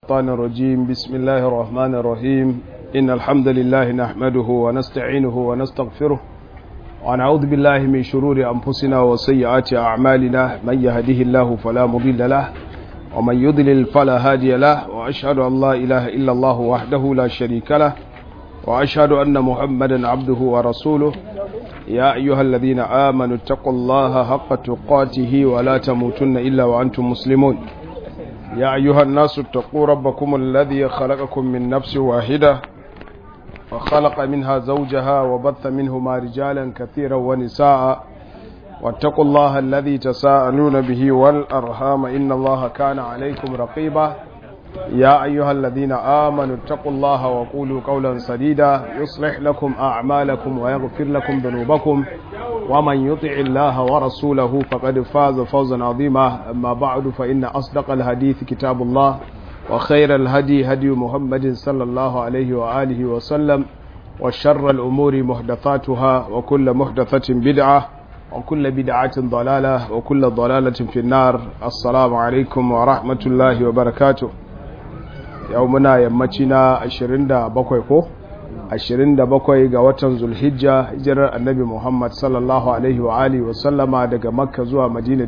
الشيطان الرجيم بسم الله الرحمن الرحيم إن الحمد لله نحمده ونستعينه ونستغفره ونعوذ بالله من شرور أنفسنا وسيئات أعمالنا من يهده الله فلا مضل له ومن يضلل فلا هادي له وأشهد أن لا إله إلا الله وحده لا شريك له وأشهد أن محمدا عبده ورسوله يا أيها الذين آمنوا اتقوا الله حق تقاته ولا تموتن إلا وأنتم مسلمون يا أيها الناس اتقوا ربكم الذي خلقكم من نفس واحدة وخلق منها زوجها وبث منهما رجالا كثيرا ونساء واتقوا الله الذي تساءلون به والأرحام إن الله كان عليكم رقيبا يا أيها الذين آمنوا اتقوا الله وقولوا قولا سديدا يصلح لكم أعمالكم ويغفر لكم ذنوبكم ومن يطع الله ورسوله فقد فاز فوزا عظيما أما بعد فإن أصدق الحديث كتاب الله وخير الهدي هدي محمد صلى الله عليه وآله وسلم وشر الأمور محدثاتها وكل محدثة بدعة وكل بدعة ضلالة وكل ضلالة في النار السلام عليكم ورحمة الله وبركاته yau muna yammaci na 27 ko 27 ga watan zulhijja hijirar annabi muhammad sallallahu alaihi wa alihi wa sallama daga makka zuwa madina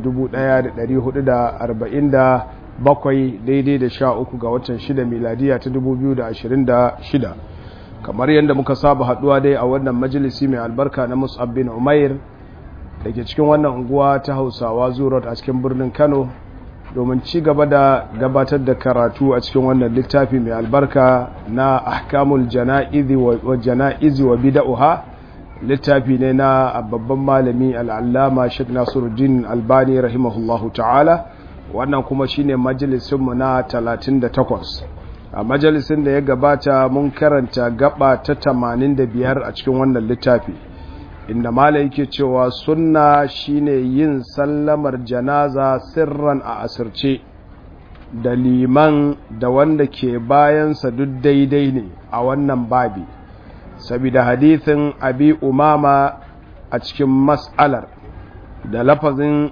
1447 daidai da sha uku ga watan shida miladiya ta 2026 kamar yadda muka saba haduwa dai a wannan majalisi mai albarka na musab bin umair da ke cikin wannan unguwa ta hausawa zuwa a cikin birnin kano domin ci gaba da gabatar da karatu a cikin wannan littafi mai albarka na ahkamul jana'izi wa bida'uha littafi ne na babban malami al'allama Sheikh Nasiruddin Albani rahimahullahu ta'ala wannan kuma shine majalisinmu na 38 a majalisin da ya gabata mun karanta gaba ta 85 a cikin wannan littafi inda mala yake cewa sunna shine yin sallamar janaza sirran a asirce da liman da wanda ke bayansa duk daidai ne a wannan babi saboda hadithin abi umama a cikin mas'alar da lafazin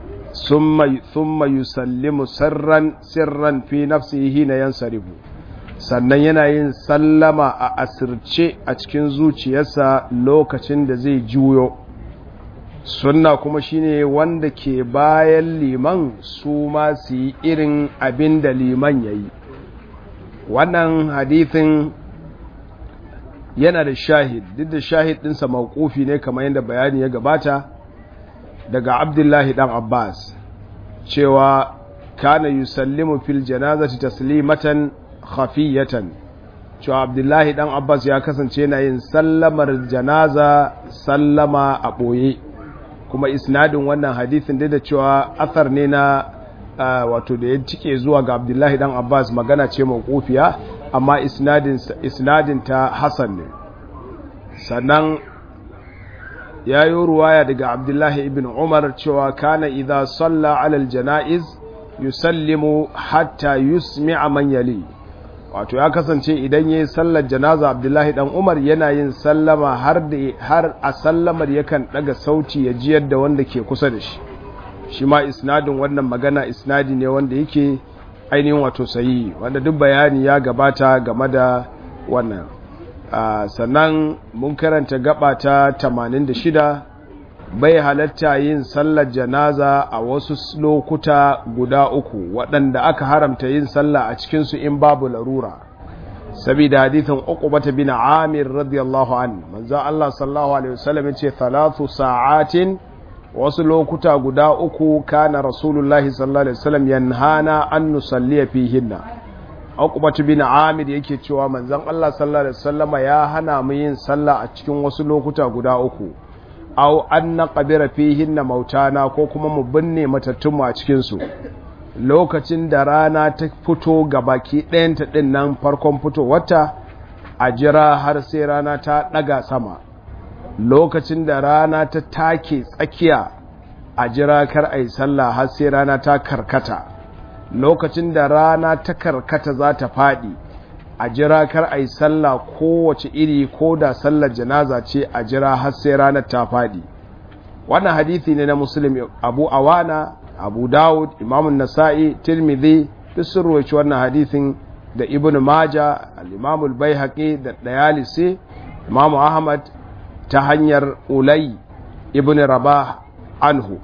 summa yusallimu sirran sirran fi nafsihi na yansarifu sannan yana yin sallama a asirce a cikin zuciyarsa lokacin da zai juyo sunna kuma shine wanda ke bayan liman su ma su yi irin abin da liman ya yi wannan hadithin yana da shahid duk da shahid ɗinsa mawkufi ne kamar yadda bayani ya gabata daga abdullahi ɗan abbas cewa kana yusallimu fil janazati taslimatan khafiyatan cewa abdullahi dan abbas ya kasance na yin sallamar janaza sallama a ɓoye kuma isnadin wannan hadithin da da cewa athar ne na wato da ya cike zuwa ga abdullahi dan abbas magana ce mawqufiya amma isnadin ta hasan ne sannan ya yi ruwaya daga abdullahi ibn umar cewa kana idha salla alal janaiz yusallimu hatta yusmi'a man yali wato ya kasance idan yayi sallar janaza Abdullahi dan Umar yana yin sallama har da har a sallamar yakan daga sauti ya jiyar da wanda ke kusa da shi shi ma isnadin wannan magana isnadi ne wanda yake ainihin wato sayi wanda duk bayani ya gabata game da wannan sannan mun karanta gaba ta 86 bai halatta yin sallar janaza a wasu lokuta guda uku waɗanda aka haramta yin sallah a cikinsu in babu larura saboda hadithin uqbata bin amir radiyallahu an manzo Allah sallallahu alaihi wasallam yace thalathu sa'atin wasu lokuta guda uku kana rasulullahi sallallahu alaihi wasallam yanhana an nusalliya fihinna uqbata bin amir yake cewa manzon Allah sallallahu alaihi wasallama ya hana mu yin sallah a cikin wasu lokuta guda uku aw an naqbira fihinna mautana ko kuma mu binne matattunmu a cikin su lokacin da rana ta fito gabaki ɗayanta ɗin nan farkon fitowarta a jira har sai rana ta ɗaga sama lokacin da rana ta take tsakiya a jira kar a yi sallah har sai rana ta karkata lokacin da rana ta karkata za ta faɗi a jira kar a yi sallah kowace iri ko da sallar janaza ce a jira har sai ranar ta faɗi wannan hadithi ne na muslim abu awana abu dawud imamun nasa'i tirmidhi duk sun ruwaci wannan hadithin da ibn maja al-imam al-baihaqi da dayalisi imam ahmad ta hanyar ulai ibn rabah anhu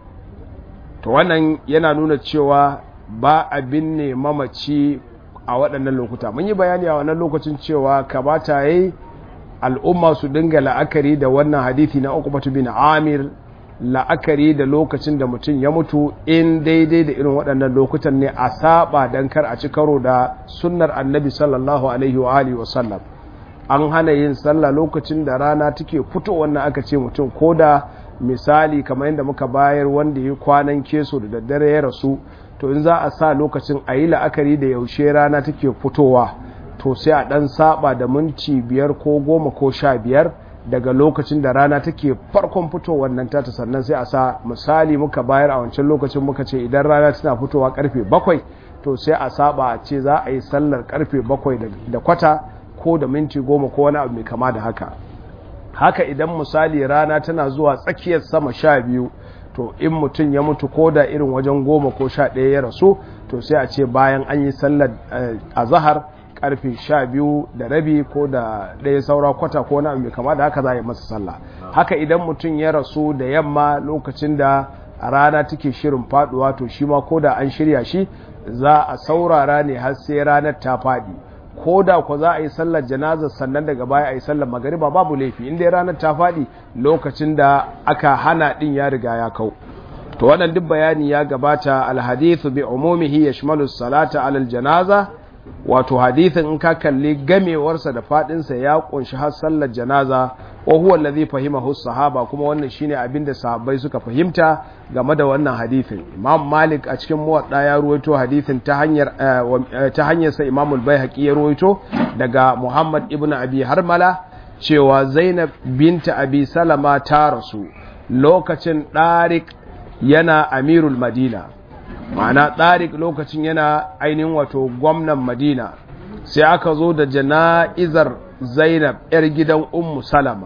to wannan yana nuna cewa ba abin ne mamaci a waɗannan lokuta mun yi bayani a wannan lokacin cewa kamata yayi al'umma su dinga la'akari da wannan hadithi na uku bin amir la'akari da lokacin da mutum ya mutu in daidai da irin waɗannan lokutan ne a saba don kar a ci karo da sunnar annabi sallallahu alaihi wa alihi wasallam an hana yin sallah lokacin da rana take fito wannan aka ce mutum ko da misali kamar yadda muka bayar wanda ya kwanan keso da daddare ya rasu to in za a sa lokacin a yi la'akari da yaushe rana take fitowa to sai a ɗan saba da minti biyar ko goma ko sha biyar daga lokacin da rana take farkon fitowar nan tata sannan sai a sa misali muka bayar a wancan lokacin muka ce idan rana tana fitowa karfe bakwai to sai a saba a ce za a yi sallar karfe bakwai da kwata ko da minti goma ko wani abu mai kama da haka haka idan misali rana tana zuwa tsakiyar sama sha biyu to in mutum ya mutu ko da irin wajen goma ko sha ɗaya ya rasu to sai a ce bayan an yi sallar azahar karfe sha biyu da rabi ko da ɗaya saura kwata ko wani abu mai kama da haka za a yi masa sallah haka idan mutum ya rasu da yamma lokacin da rana take shirin faduwa to shi ma ko da an shirya shi za a saurara ne har sai ranar ta faɗi ko da ku za a yi sallar janazar sannan daga baya a yi sallar magariba babu laifi inda ranar ta faɗi lokacin da aka hana ɗin ya riga ya kau to wannan duk bayani ya gabata alhadithu bi umumihi yashmalu salata alal janaza wato hadithin in ka kalli gamewarsa da fadinsa ya kunshi har sallar janaza wa huwa allazi fahimahu sahaba kuma wannan shine abin da sahabbai suka fahimta game da wannan hadithin imam malik a cikin muwadda ya ruwaito hadithin ta hanyar ta hanyar sa imam al-baihaqi ya ruwaito daga muhammad ibnu abi harmala cewa zainab binta abi salama ta rasu lokacin ɗarik yana amirul madina ma'ana ɗarik lokacin yana ainihin wato gwamnan madina sai aka zo da jana'izar zainab 'yar gidan ummu salama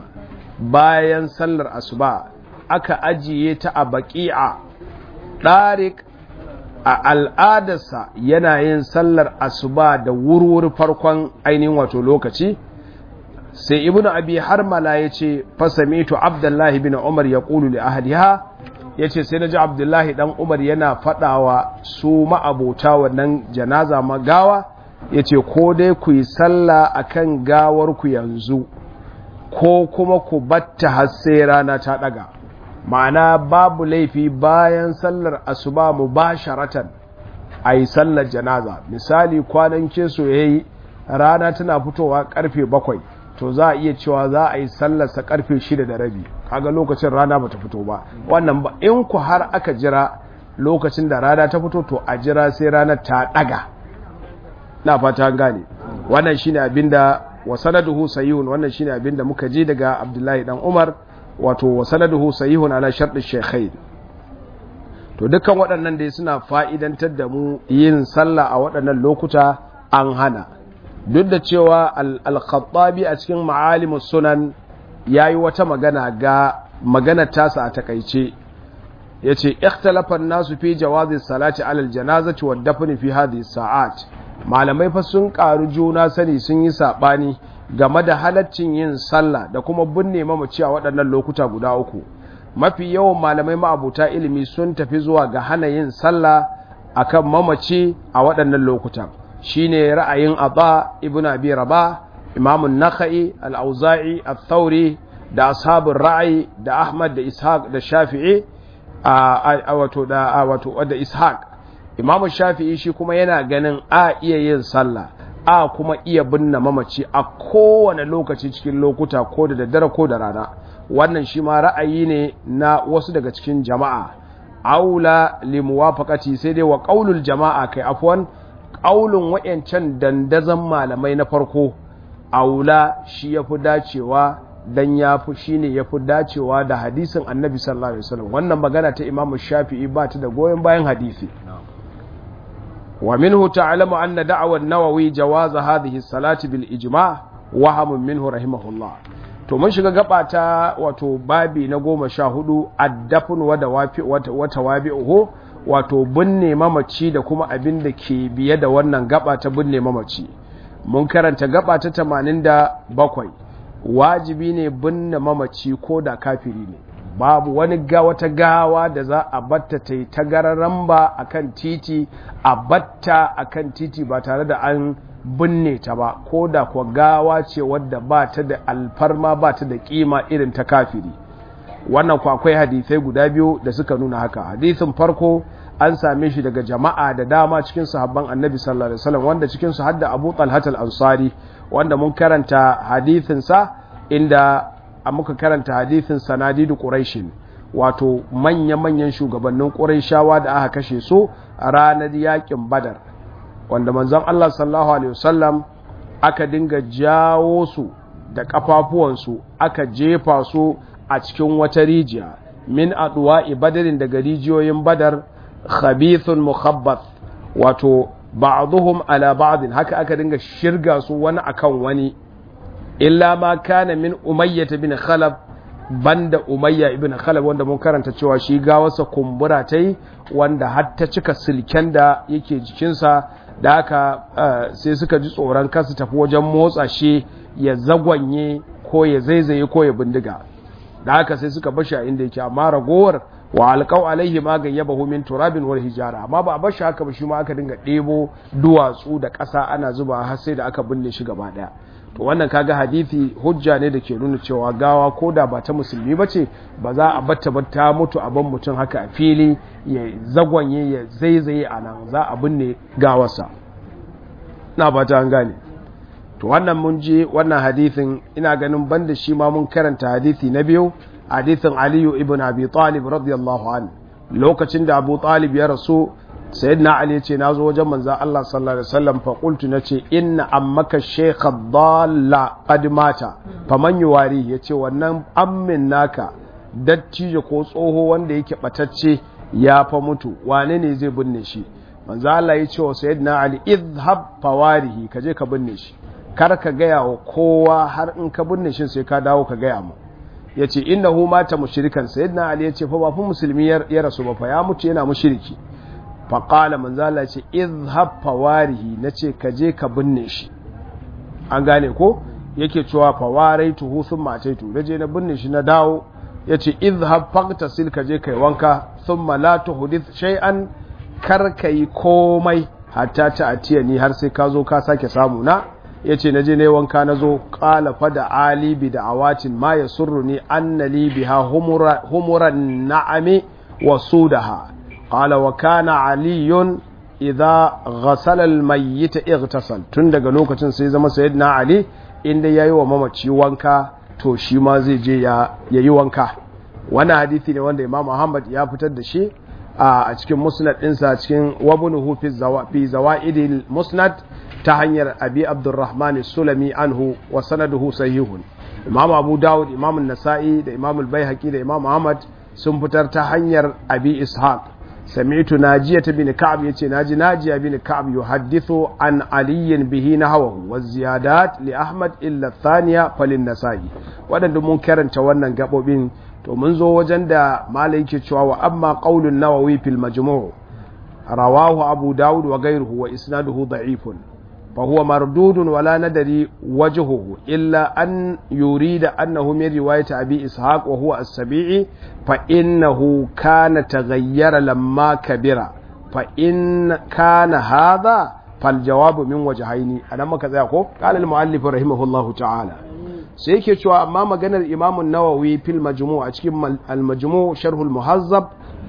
bayan sallar asuba aka ajiye ta a baƙi'a ɗarik a al'adarsa yana yin sallar asuba da wurwuri farkon ainihin wato lokaci sai ibnu abi harmala ya ce fasamitu abdullahi bin umar ya ƙulu li ahliha ya ce sai na ji abdullahi dan umar yana faɗawa su ma'abota wannan janaza magawa ya ce ko dai ku yi sallah a kan gawarku yanzu ko kuma ku batta har sai rana ta ɗaga ma'ana babu laifi bayan sallar asuba mu ba sharatan a yi sallar janaza misali kwanan keso ya yi rana tana fitowa karfe bakwai to za a iya cewa za a yi sallarsa karfe shida da rabi kaga lokacin rana bata fito ba wannan ba in ku har aka jira lokacin da rana ta fito to a jira sai ranar ta daga na fata gane wannan shine abinda wa sanaduhu sahihun wannan shine abinda muka ji daga Abdullahi dan Umar wato wa sanaduhu sahihun ala shart shaykhain to dukkan waɗannan dai suna fa'idantar da mu yin sallah a waɗannan lokuta an hana duk da cewa al-khattabi a cikin ma'alimus sunan ya yi wata magana ga magana tasa a takaice ya ce ikhtalafan nasu fi jawazi salati alal janazati wa dafni fi hadhihi sa'at malamai fa sun karu juna sani sun yi sabani game da halaccin yin sallah da kuma binne mamaci a waɗannan lokuta guda uku mafi yawan malamai ma'abuta ilimi sun tafi zuwa ga hana yin sallah akan mamaci a waɗannan lokutan shine ra'ayin Aba ibn Abi Rabah Imam an-Nakhai al-Auza'i al-Thawri da ashabul ra'ayi da Ahmad da Ishaq da Shafi'i a wato da wato da Ishaq Imam Shafi'i shi kuma yana ganin a iya yin sallah a kuma iya binne mamaci a kowane lokaci cikin lokuta ko da daddare ko da rana wannan shi ma ra'ayi ne na wasu daga cikin jama'a aula limuwafaqati sai dai wa qaulul jama'a kai afwan qaulun wayancan dandazan malamai na farko aula shi yafi dacewa dan yafi shine yafi dacewa da hadisin Annabi sallallahu alaihi wasallam wannan magana ta Imam Shafi'i ba ta da goyen bayan hadisi wa minhu ta'lamu anna da'wa an-Nawawi jawaz hadhihi as-salati bil ijma' wahamun minhu rahimahullah to mun shiga gaba ta wato babi na goma sha hudu addafin wata wabi'uhu wato binne mamaci da kuma abin da ke biye da wannan gaba ta binne mamaci mun karanta gaba ta 87 wajibi ne binne mamaci ko da kafiri ne babu wani ga wata gawa da za a batta ta yi tagararan ba a kan titi a batta a kan titi ba tare da an binne ta ba ko da kuwa gawa ce wadda ba ta da alfarma ba ta da kima irin ta kafiri wannan ku akwai hadisai guda biyu da suka nuna haka hadisin farko an same shi daga jama'a da dama cikin sahabban annabi sallallahu alaihi wasallam wanda cikin su hadda Abu Talhat al-Ansari wanda mun karanta hadisin sa inda muka karanta hadisin sanadidu Quraishin wato manya-manyan shugabannin Qurayshawa da aka kashe su a ranar yakin Badar wanda manzon Allah sallallahu alaihi wasallam aka dinga jawo su da kafafuwansu aka jefa su a cikin wata rijiya min aduwa badarin daga rijiyoyin badar khabithun mukhabbath wato ba'dhum ala ba'd haka aka dinga shirga su wani akan wani illa ma kana min umayyah bin khalaf banda umayya ibn khalaf wanda mun karanta cewa shi gawarsa kumbura tai wanda har ta cika silken da yake jikinsa da haka sai suka ji tsoron kansu tafi wajen motsa shi ya zagwanye ko ya zaizaye ko ya bindiga da haka sai suka bashi a inda yake amma ragowar wa alqaw alaihi ma gayyabahu min turabin wal hijara amma ba a bashi haka ba shi ma aka dinga ɗebo duwatsu da ƙasa ana zuba har sai da aka binne shi gaba ɗaya to wannan kaga hadisi hujja ne da ke nuna cewa gawa ko da ba ta musulmi ba ce ba za a batta ba ta mutu a ban mutum haka a fili ya zagwanye ya zaizaye a nan za a binne gawarsa na ba ta gane to wannan mun je wannan hadisin ina ganin banda shi ma mun karanta hadisi na biyu hadisin aliyu ibn abi talib radiyallahu an lokacin da abu talib ya rasu sayyidina ali ce na zo wajen manzan Allah sallallahu alaihi wasallam fa qultu nace inna ammaka shaykh dalla qad mata faman yuwari yace wannan ammin naka dattijo ko tsoho wanda yake batacce ya fa mutu wane ne zai binne shi manzan Allah ya ce wa sayyidina ali idhhab fawarihi kaje ka binne shi kar ka gaya wa kowa har in ka binne shi sai ka dawo ka gaya mu yace innahu mata mushrikan sayyidina ali yace fa ba fa musulmi ya rasu ba fa ya mutu yana mushriki faƙala manzala ce izhab fawarihi na ce ka je ka binne shi an gane ko yake cewa fawarai tuhu sun mace tu da je na binne shi na dawo ya ce izhab faktasil ka je kai wanka sun malatu hudith shay'an kar ka yi komai hatta ta atiya ni har sai ka zo ka sake samu na ya ce na je na yi wanka na zo ƙala fada alibi da awatin ma ya surru ni anna libiha humuran na'ami wa sudaha قال وكان علي إذا غسل الميت اغتسل tun daga lokacin sai zama sayyidina ali inda yayi wa mamaci wanka to shi ma zai je ya yayi wanka wannan hadisi ne wanda Imam Muhammad ya fitar da shi a cikin musnad ɗinsa cikin wabnuhu fi zawafi zawaidil musnad ta hanyar abi abdurrahman sulami anhu wa sanaduhu sahihun Imam Abu Dawud Imam Nasa'i da Imam Al-Baihaqi da Imam Ahmad sun fitar ta hanyar abi ishaq سمعت ناجية بن كعب يتي ناجي ناجية بن كعب يحدث عن علي به نحوه والزيادات لأحمد إلا الثانية فللنسائي ودن mun karanta wannan gabobin to mun zo wajen da malai yake cewa wa amma qaulun nawawi fil majmu' rawahu abu daud wa ghayruhu wa isnaduhu da'ifun فهو مردود ولا ندري وجهه إلا أن يريد أنه من رواية أبي إسحاق وهو السبيعي فإنه كان تغير لما كبر فإن كان هذا فالجواب من وجهين أنا ما كذا قال المؤلف رحمه الله تعالى sai yake cewa amma maganar imamun nawawi fil majmu a cikin al-majmu sharhul muhazzab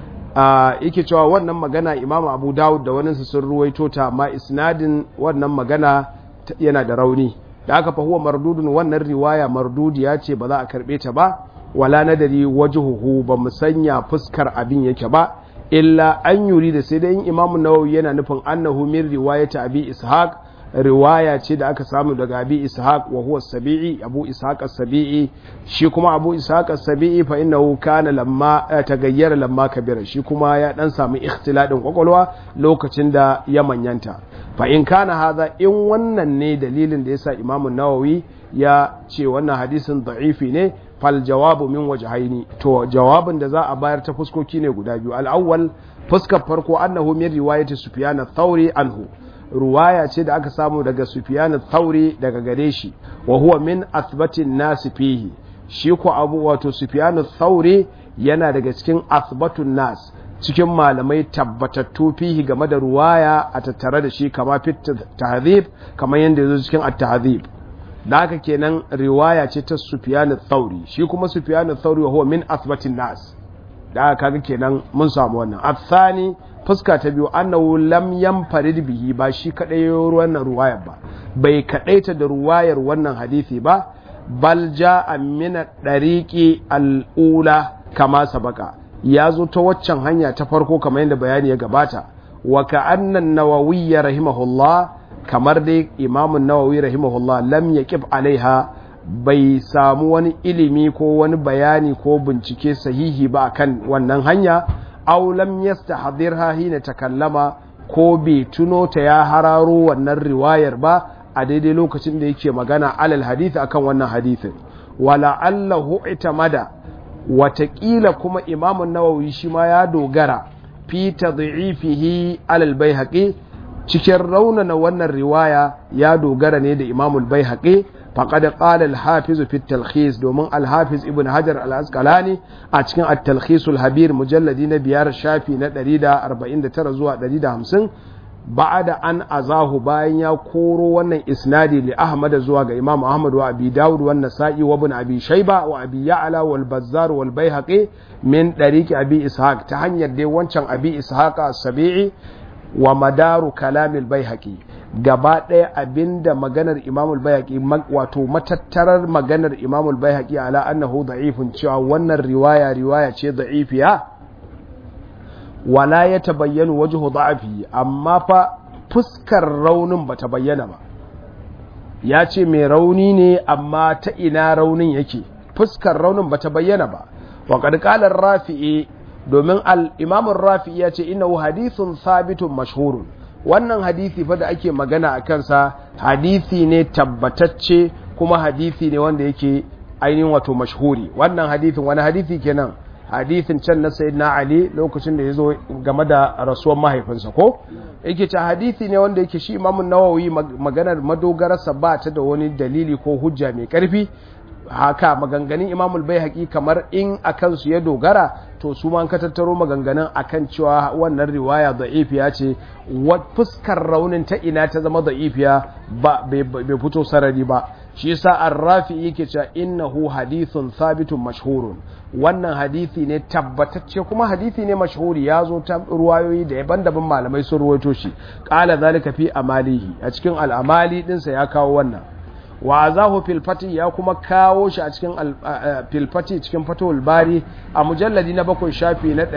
yake cewa wannan magana imamu abu dawud da wani sun ruwaito ta amma isnadin wannan magana yana da rauni da aka fahuwa mardudun wannan riwaya mardudiya ce ba za a karbe ta ba wala nadari wajhuhu ba mu sanya fuskar abin yake ba illa an yuri da sai dai imamu nawawi yana nufin annahu min riwayata abi ishaq riwaya ce da aka samu daga abi ishaq wa huwa sabi'i abu ishaq as-sabi'i shi kuma abu ishaq as-sabi'i fa innahu kana lamma tagayyara lamma kabira shi kuma ya dan samu ikhtiladin kwakwalwa lokacin da ya manyanta fa in kana hadha in wannan ne dalilin da yasa imamu nawawi ya ce wannan hadisin da'ifi ne fal jawabu min wajhaini to jawabin da za a bayar ta fuskoki ne guda biyu al-awwal fuskar farko annahu min riwayati sufyan ath-thawri anhu ruwaya ce da aka samu daga sufyan ath-thawri daga gare shi wa huwa min athbatin nas fihi shi ko abu wato sufyan ath-thawri yana daga cikin athbatun nas cikin malamai tabbatattu fihi game da ruwaya a tattare da shi kama fit tahdhib kamar yanda yazo cikin at-tahdhib da haka kenan riwaya ce ta Sufyan ath-Thauri shi kuma Sufyan ath-Thauri wa huwa min athbatin nas da haka kaga kenan mun samu wannan athani fuska ta biyu annahu lam yanfarid bihi ba shi kadai wannan ruwayar ba bai kadaita da ruwayar wannan hadisi ba bal jaa min dariqi al-ula kama sabaka ya zo ta waccan hanya ta farko kamar yadda bayani ya gabata wa ka'anna an-nawawi rahimahullah kamar dai imamun nawawi rahimahullah lam yaqib alaiha bai samu wani ilimi ko wani bayani ko bincike sahihi ba kan wannan hanya aw lam yastahdhirha hina takallama ko bai tuno ta ya hararo wannan riwayar ba a daidai lokacin da yake magana alal hadith akan wannan hadithin wala allahu itamada watakila kuma imamun nawawi shi ma ya dogara fi tad'ifihi alal baihaqi cikin raunana wannan riwaya ya dogara ne da imamul bai haƙe faƙada ƙala alhafiz fi talkhis domin alhafiz ibn hajar al-asqalani a cikin at-talkhisul habir mujalladi na biyar shafi na 149 zuwa 150 ba'ada an azahu bayan ya koro wannan isnadi li ahmad zuwa ga imam ahmad wa abi daud wa nasa'i wa ibn abi shayba wa abi ya'la wal bazzar wal baihaqi min dariqi abi ishaq ta hanyar dai wancan abi ishaq as-sabi'i wa madaru kalamil baihaqi gaba ɗaya abinda maganar imamul baihaqi wato matattarar maganar imamul baihaqi ala annahu da'ifun cewa wannan riwaya riwaya ce da'ifiya wala ya tabayyanu wajhu da'afi amma fa fuskar raunin bata bayyana ba ya ce mai rauni ne amma ta ina raunin yake fuskar raunin bata bayyana ba wa qad qala rafi'i domin al'imamun rafi ya ce ina hadithun sabitun mashhurun wannan hadithi fa da ake magana a kansa hadithi ne tabbatacce kuma hadithi ne wanda yake ainihin wato mashhuri wannan hadithin wani hadithi kenan hadithin can na sayi na ali lokacin da ya zo game da rasuwar mahaifinsa ko yake ce hadithi ne wanda yake shi imamun nawawi maganar madogararsa ba ta da wani dalili ko hujja mai karfi haka maganganun imamul bai haƙi kamar in a kansu ya dogara to su ma ka tattaro maganganun akan cewa wannan riwaya da'ifiya ce fuskar raunin ta ina ta zama da'ifiya ba bai fito sarari ba shi yasa ar-rafi yake cewa innahu hadithun thabitun mashhurun wannan hadisi ne tabbatacce kuma hadisi ne mashhuri ya zo ta ruwayoyi da daban-daban malamai sun ruwaito shi qala zalika fi amalihi a cikin al-amali dinsa ya kawo wannan wa zahu filfati ya kuma kawo shi a cikin filfati cikin fatowar bari a mujalladi na bakwai shafi na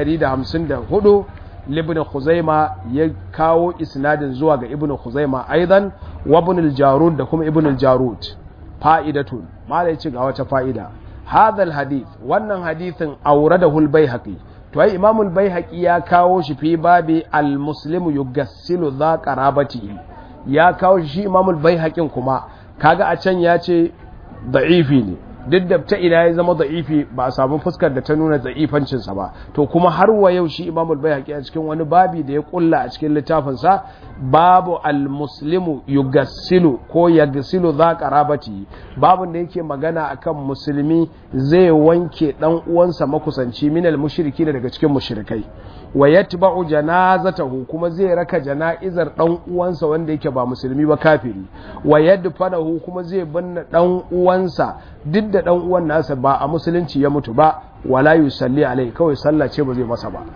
154 libin khuzaima ya kawo isnadin zuwa ga ibn khuzaima aidan wa ibn al-jarud da kuma ibn al-jarud fa'idatun mala yace ga wata fa'ida hadha hadith wannan hadithin auradahu al-baihaqi to ai imam al-baihaqi ya kawo shi fi babi al-muslimu yugassilu dha qarabati ya kawo shi imam al-baihaqin kuma kaga a can ya ce da'ifi ne duk da ta ina ya zama da'ifi ba a samu fuskar da ta nuna da'ifancinsa ba to kuma har wa yau shi imamul bayhaqi a cikin wani babi da ya kulla a cikin littafinsa babu al-muslimu yugassilu ko yagsilu za qarabati babun da yake magana akan musulmi zai wanke dan uwansa makusanci minal mushriki daga cikin mushrikai wa yatba'u janazatahu kuma zai raka jana'izar dan uwansa wanda yake ba musulmi ba kafiri wa yadfanahu kuma zai binne dan uwansa duk da dan uwan nasa ba a musulunci ya mutu ba wala yusalli alai kawai sallah ce ba zai masa ba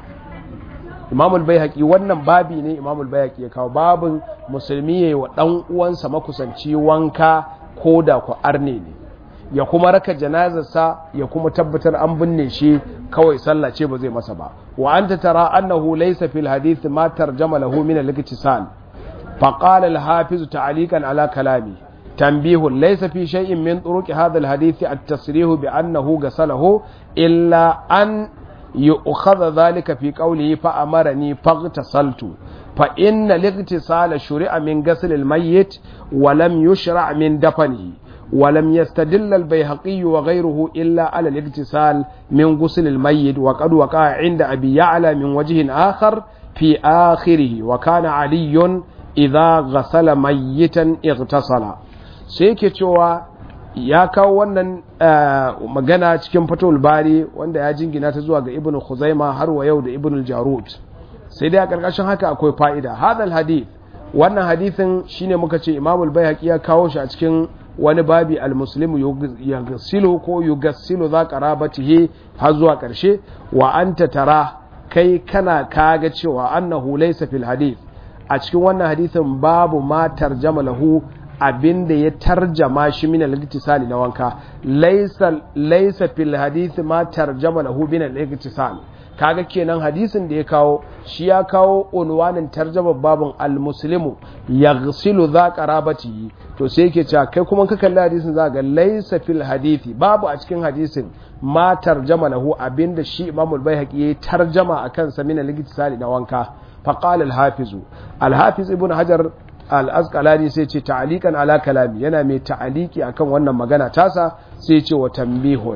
Imam al-Baihaqi wannan babi ne Imam al-Baihaqi ya kawo babin musulmi yayi wa dan uwansa makusanci wanka ko da ku arne ne ya kuma raka janazarsa ya kuma tabbatar an binne shi kawai sallah ce ba zai masa ba wa anta tara annahu laysa fil hadith ma tarjama lahu min al-iktisal fa qala al-hafiz ta'liqan ala kalami tanbih laysa fi shay'in min turuq hadha al-hadith at-tasrih bi annahu ghasalahu illa an yu'khadha dhalika fi qawlihi fa amarani faghtasaltu fa inna al-iktisala shuri'a min ghasl al-mayyit wa lam yushra' min dafnihi ولم يستدل البيهقي وغيره إلا على الاغتسال من غسل الميت وقد وقع عند أبي يعلى من وجه آخر في آخره وكان علي إذا غسل ميتا اغتسل سيكي cewa ya kawo wannan magana cikin fatul bari wanda ya jingina ta zuwa ga ibn khuzaima har wa yau da ibn jarud sai dai a karkashin haka akwai fa'ida hadal hadith wannan hadithin shine muka ce imamul bayhaqi ya kawo shi a cikin wani babi almuslimu yugassilu ko yugassilu za qarabatihi har zuwa karshe wa anta tara kai kana kaga cewa annahu laysa fil hadith a cikin wannan hadithin babu ma tarjama lahu abinda ya tarjama shi min al-iktisali na wanka laysa laysa fil hadith ma tarjama lahu min al-iktisal kaga kenan hadisin da ya kawo shi ya kawo unwanin tarjama babun al-muslimu yaghsilu za qarabatihi to sai yake cewa kai kuma ka kalli hadisin za ga laysa fil hadithi babu a cikin hadisin ma tarjama lahu abinda shi Imam al-Baihaqi ya tarjama akan sa min al-iktisali na wanka fa qala al-hafiz al-hafiz ibn hajar al-asqalani sai ce ta'alikan ala kalami yana mai ta'aliki akan wannan magana tasa sai ce wa tambihun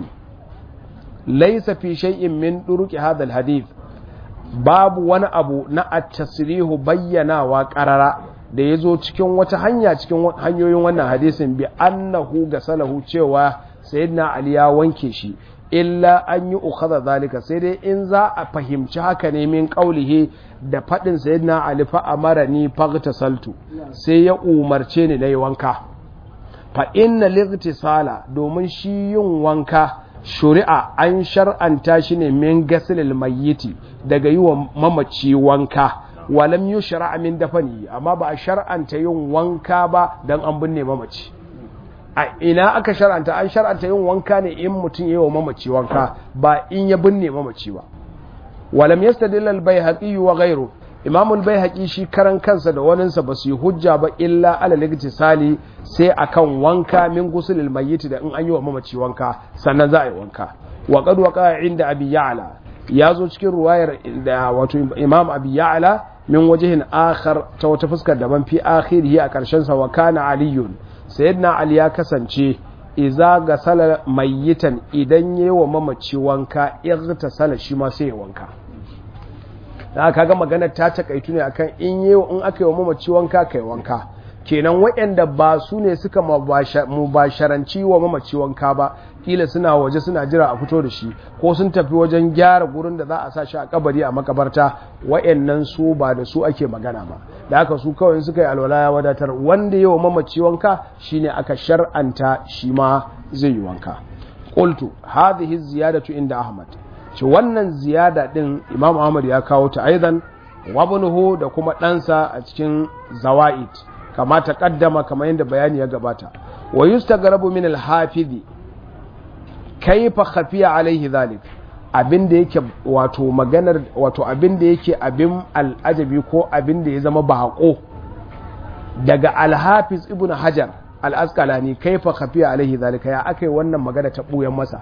laysa fi shay'in min duruki hadha al-hadith babu wani abu na at-tasrihu bayyanawa qarara da yazo cikin wata hanya cikin hanyoyin wannan hadisin bi annahu gasalahu cewa sayyidina ali ya wanke shi illa an yi ukhadha zalika sai dai in za a fahimci haka ne min qaulihi da fadin sayyidina ali fa amarani faghtasaltu sai ya umarce ni nayi wanka fa inna lightisala domin shi yin wanka shuri'a an shar'anta shi ne min gasilil mayyiti daga yi wa mamaci wanka walam yushra min dafani amma ba a shar'anta yin wanka ba dan an binne mamaci a ina aka shar'anta an shar'anta yin wanka ne in mutum yi wa mamaci wanka ba in ya binne mamaci ba walam yastadilla al-baihaqi wa ghayru imam al-baihaqi shi karan kansa da waninsa ba su yi hujja ba illa ala sali sai akan wanka min gusulil mayyit da in an yi wa mamaci wanka sannan za a yi wanka wa qad waqa inda abi ya'la ya zo cikin ruwayar da wato imam abi ya'la min wajihin akhar ta wata fuskar daban fi akhirihi a karshen sa wa kana aliyun sayyidina ali ya kasance iza ga salar mayyitan idan yi wa mamaci wanka ta sala shi ma sai ya wanka da kaga maganar ta takaitu ne akan in yi in aka yi wa mamaci wanka kai wanka kenan waɗanda ba su ne suka mubasharanci wa mamaci wanka ba kila suna waje suna jira a fito da shi ko sun tafi wajen gyara gurin da za a sa shi a kabari a makabarta waɗannan su ba da su ake magana ba da haka su kawai suka yi alwala ya wadatar wanda yi wa mamaci wanka shine aka shar'anta shi ma zai yi wanka qultu hadhihi ziyadatu inda ahmad ci wannan ziyada din imam ahmad ya kawo ta aidan wabnuhu da kuma ɗansa a cikin zawaid kama ta kaddama kamar yadda bayani ya gabata wa yustagrabu min al-hafizi kaifa khafiya alaihi zalik abinda yake wato maganar wato abinda yake abin al'ajabi ko abinda ya zama bako daga al-hafiz ibn hajar al-asqalani kaifa khafiya alaihi zalika ya akai wannan magana ta buyan masa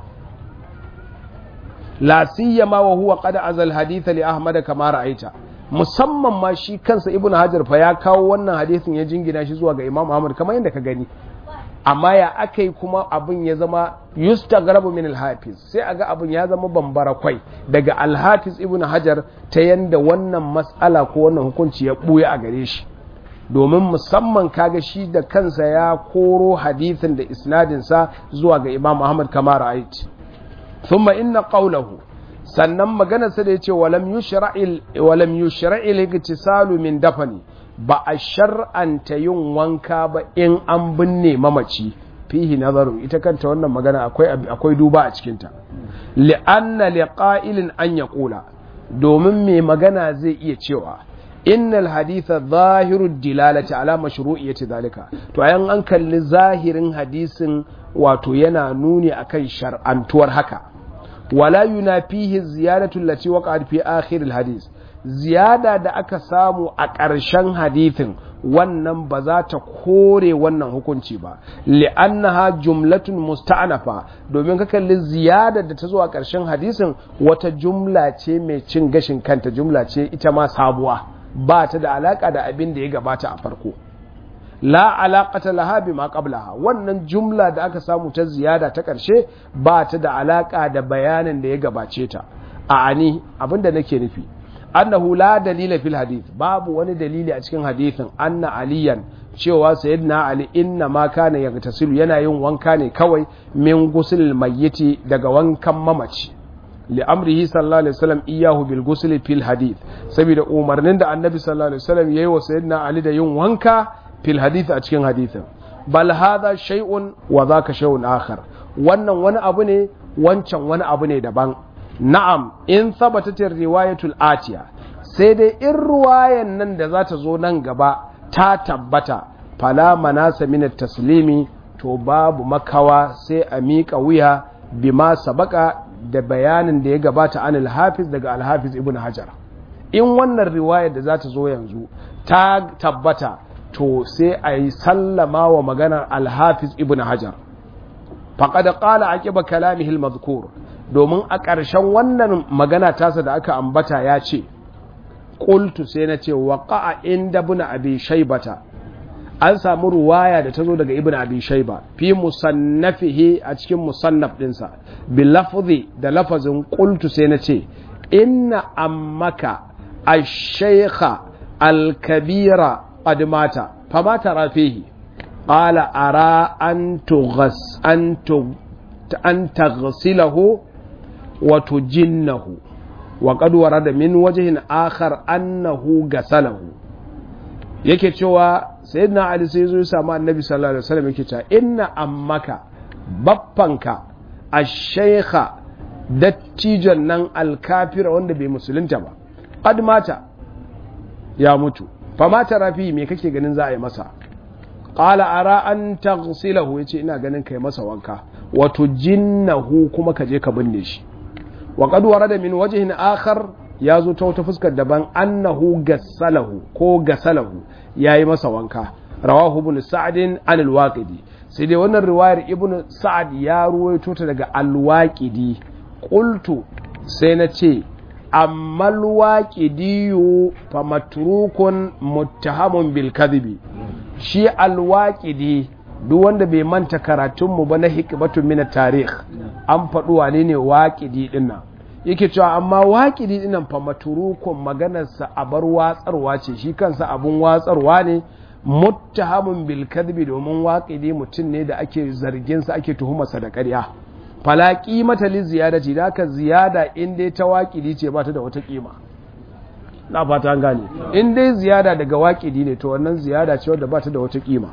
la siyama wa huwa qad azal haditha li ahmad kama ra'aita musamman ma shi kansa ibn hajar fa ya kawo wannan hadisin ya jingina shi zuwa ga imam ahmad kamar yadda ka gani amma ya aka yi kuma abin ya zama yustagrabu min alhafiz sai aga abin ya zama bambara kwai daga alhafiz ibn hajar ta yanda wannan matsala ko wannan hukunci ya buya a gare shi domin musamman kaga shi da kansa ya koro hadithin da isnadinsa zuwa ga imam ahmad kamar ra'ayt thumma inna qawlahu sannan maganarsa da ya ce walam yushra'il iktisalu min dafani ba a shar'anta yin wanka ba in an binne mamaci fihi nazaru ita kanta wannan magana akwai akwai duba a cikinta li'anna liqa'ilin an yaqula domin mai magana zai iya cewa innal haditha zahiru dilalati ala mashru'iyyati zalika to ayan an kalli zahirin hadisin wato yana nuni akan shar'antuwar haka wala yunafihi ziyadatu allati waqa'at fi akhir alhadith ziyada da aka samu a ƙarshen hadithin wannan ba za ta kore wannan hukunci ba li'annaha jumlatun musta'nafa domin ka kalli ziyada da ta zo a ƙarshen hadisin wata jumla ce mai cin gashin kanta jumla ce ita ma sabuwa ba ta da alaka da abin da ya gabata a farko la alaqata laha bima qablaha wannan jumla da aka samu ta ziyada ta ƙarshe ba ta da alaka da bayanin da ya gabace ta a ani abinda nake nufi annahu la dalila fil hadith babu wani dalili a cikin hadithin anna aliyan cewa sayyidina ali inna ma kana yagtasilu yana yin wanka ne kawai min gusul mayyiti daga wankan mamaci li'amrihi sallallahu alaihi wasallam iyahu bil ghusl fil hadith saboda umarnin da annabi sallallahu alaihi wasallam yayi wa sayyidina ali da yin wanka fil hadith a cikin hadithin bal hadha shay'un wa dhaka shay'un akhar wannan wani abu ne wancan wani abu ne daban na'am in thabatat riwayatul atiya sai dai in ruwayan nan da za ta zo nan gaba ta tabbata fala manasa min taslimi to babu makawa sai a miƙa wuya bima sabaka da bayanin da ya gabata an alhafiz daga alhafiz ibn hajar in wannan riwayar da za ta zo yanzu ta tabbata to sai a yi sallama wa maganar alhafiz ibn hajar faƙada ƙala a ƙiba kalamihil mazkur domin a ƙarshen wannan magana tasa da aka ambata ya ce ƙultu sai na ce waƙa'a inda buna abi shaibata an samu ruwaya da ta zo daga ibn abi shaiba fi musannafihi a cikin musannaf dinsa bi lafzi da lafazin qultu sai na ce inna ammaka ash-shaykha al-kabira qad mata fama tara fihi qala ara an tughas an an taghsilahu wa tujinnahu wa qad warada min wajhin akhar annahu gasalahu yake cewa sayyidina ali sai zo ya samu annabi sallallahu alaihi wasallam yake cewa inna ammaka baffanka ash-shaykha dattijon nan alkafira wanda bai musulunta ba qad mata ya mutu fa mata rafi me kake ganin za a yi masa qala ara an taghsilahu yace ina ganin kai masa wanka wato jinnahu kuma ka je ka binne shi wa qad warada min wajhin akhar ya zo ta wata fuskar daban annahu gassalahu ko gasalahu yayi masa wanka rawahu ibn sa'd an al-waqidi sai dai wannan riwayar ibn sa'ad ya ruwaito ta daga al-waqidi qultu sai na ce amma al-waqidi fa matrukun muttahamun bil kadhibi shi al-waqidi duk wanda bai manta karatunmu ba na hikmatun min tarikh an faɗi wane ne waqidi dinnan yake cewa amma waƙidi dinan fa maturukun maganarsa a bar watsarwa ce shi kansa abun watsarwa ne muttahamun bil kadhibi domin waƙidi mutum ne da ake zargin sa ake tuhumarsa da ƙarya fala qimata li ziyadati da ka ziyada in dai ta waƙidi ce ba ta da wata kima na fata an gane in dai ziyada daga waƙidi ne to wannan ziyada ce wadda ba ta da wata kima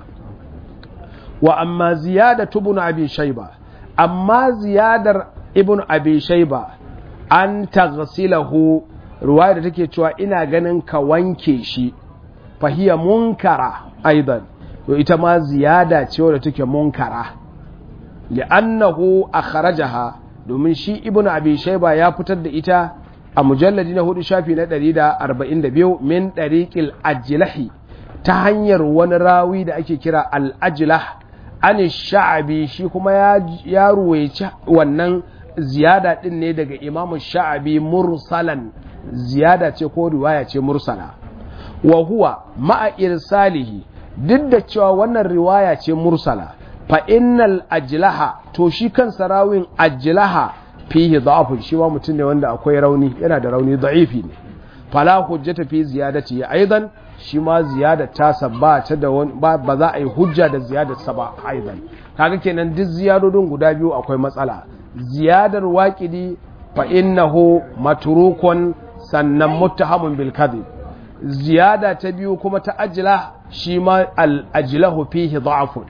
wa amma ziyada ibn abi shayba amma ziyadar ibn abi shayba an taghsilahu ruwaya da take cewa ina ganin ka wanke shi fahiya munkara aidan to ita ma ziyada ce wadda take munkara li'annahu akhrajaha domin shi ibn abi shayba ya fitar da ita a mujalladi na hudu shafi na 142 min dariqil ajlahi ta hanyar wani rawi da ake kira al-ajlah an sha'abi shi kuma ya ruwaici wannan ziyada din ne daga imamu sha'abi mursalan ziyada ce ko riwaya ce mursala wa huwa ma'a irsalihi duk da cewa wannan riwaya ce mursala fa innal ajlaha to shi kansa rawin ajlaha fihi da'afun shi ma mutum ne wanda akwai rauni yana da rauni da'ifi ne fala hujjata fi ziyadati aidan shi ma ziyada ta ba ta da ba za a yi hujja da ziyadar sa ba aidan kaga kenan duk ziyadodin guda biyu akwai matsala ziyadar waƙidi fa innahu maturukun sannan muttahamun bil kadhib ziyada ta biyu kuma ta ajila shi ma al ajlahu fihi da'afun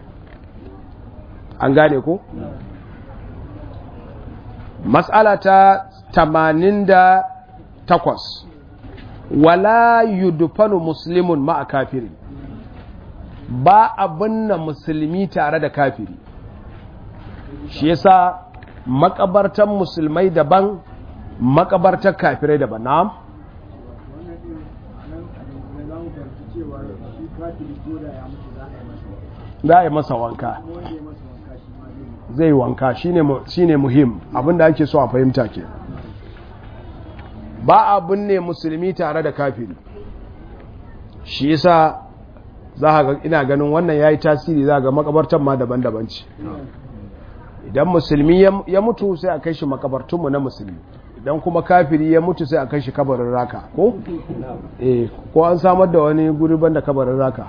an gane ko mas'ala ta 88 wala yudfanu muslimun ma'a kafiri ba abin na musulmi tare da kafiri shi yasa makabartan musulmai daban makabartar kafirai daban na za a yi masa wanka zai wanka shine muhim abinda ake so a fahimta ke ba abin ne musulmi tare da kafiri shi yasa za ga ina ganin wannan ya yi tasiri za ga makabartan ma daban-daban ce idan musulmi ya mutu sai a kai shi makabartunmu na musulmi idan kuma kafiri ya mutu sai a kai shi kabarin raka ko? eh ko an samar da wani guri banda kabarin raka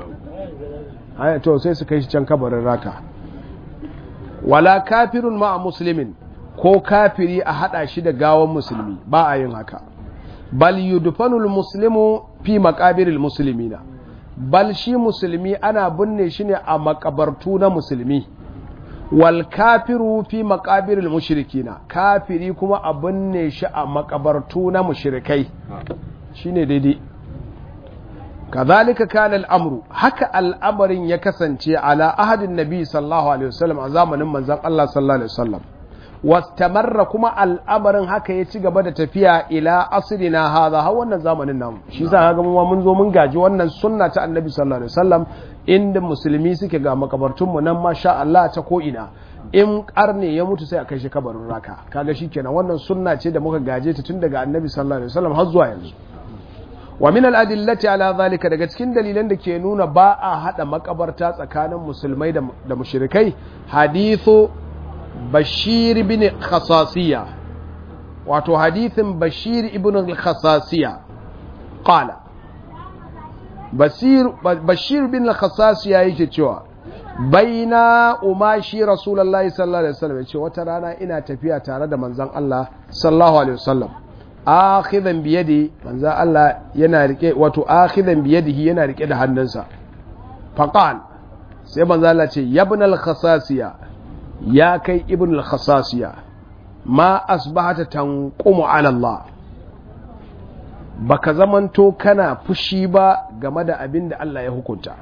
to sai su kai shi can kabarin raka wala kafirun ma a musulmin ko kafiri a hada shi da gawan musulmi ba a yin haka bal yudfanul muslimu fi maqabiril muslimina bal shi musulmi ana binne shi ne a makabartu na musulmi wal kafiru fi maqabiril mushrikina kafiri kuma a binne shi a makabartu na mushrikai shine daidai kazalika kana al'amru haka al'amarin ya kasance ala ahadin nabi sallallahu alaihi wasallam a zamanin manzon Allah sallallahu alaihi wasallam wastamarra kuma al'amarin haka ya ci gaba da tafiya ila asrina hadha har wannan zamanin namu shi yasa ga mu mun zo mun gaji wannan sunna ta annabi sallallahu alaihi wasallam inda musulmi suke ga makabartun mu nan masha Allah ta ko ina in karne ya mutu sai a kai shi kabarin raka kaga shikenan wannan sunna ce da muka gaje ta tun daga annabi sallallahu alaihi wasallam har zuwa yanzu wa min al-adillati ala zalika daga cikin dalilan da ke nuna ba a hada makabarta tsakanin musulmai da mushrikai hadithu bashir bin khasasiya wato hadithin bashir ibn khasasiya qala basir bashir bin khasasiya yake cewa baina umashi rasulullahi sallallahu alaihi wasallam yace wata rana ina tafiya tare da manzon Allah sallallahu alaihi wasallam akhidan biyadi manzo Allah yana rike wato akhidan biyadihi yana rike da hannunsa faqal sai manzo Allah ce ibn al-khasasiya ya kai ibn al-khasasiya ma asbahata tanqumu ala Allah baka zamanto kana fushi ba game da abin da Allah ya hukunta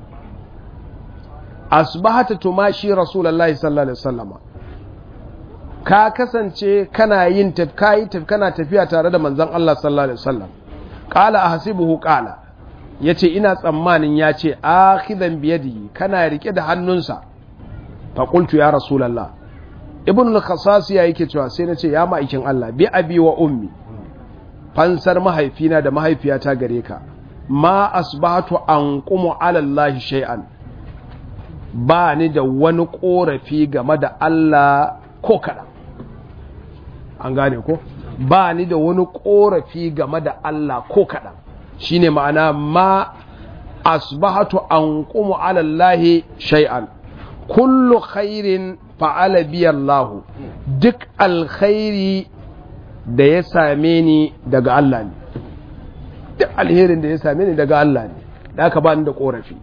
asbahata tumashi rasulullahi sallallahu alaihi wasallam ka kasance kana yin kayi kana tafiya tare da manzon Allah sallallahu alaihi wasallam qala ahsibuhu qala yace ina tsammanin yace akhidan biyadihi kana rike da hannunsa fa qultu ya rasulullah ibn al-khassas ya yake cewa sai nace ya ma'aikin Allah bi abi wa ummi fansar mahaifina da mahaifiyata gare ka ma asbahatu anqumu ala Allah shay'an ba ni da wani korafi game da Allah ko kaɗan an gane ko ba ni da wani korafi game da Allah ko kaɗan shine ma'ana ma asbahatu an kuma alallahi shay'an kullu khairin fa'ala biyallahu duk alkhairi da ya same ni daga Allah ne duk alherin da ya same ni daga Allah ne da aka ba ni da korafi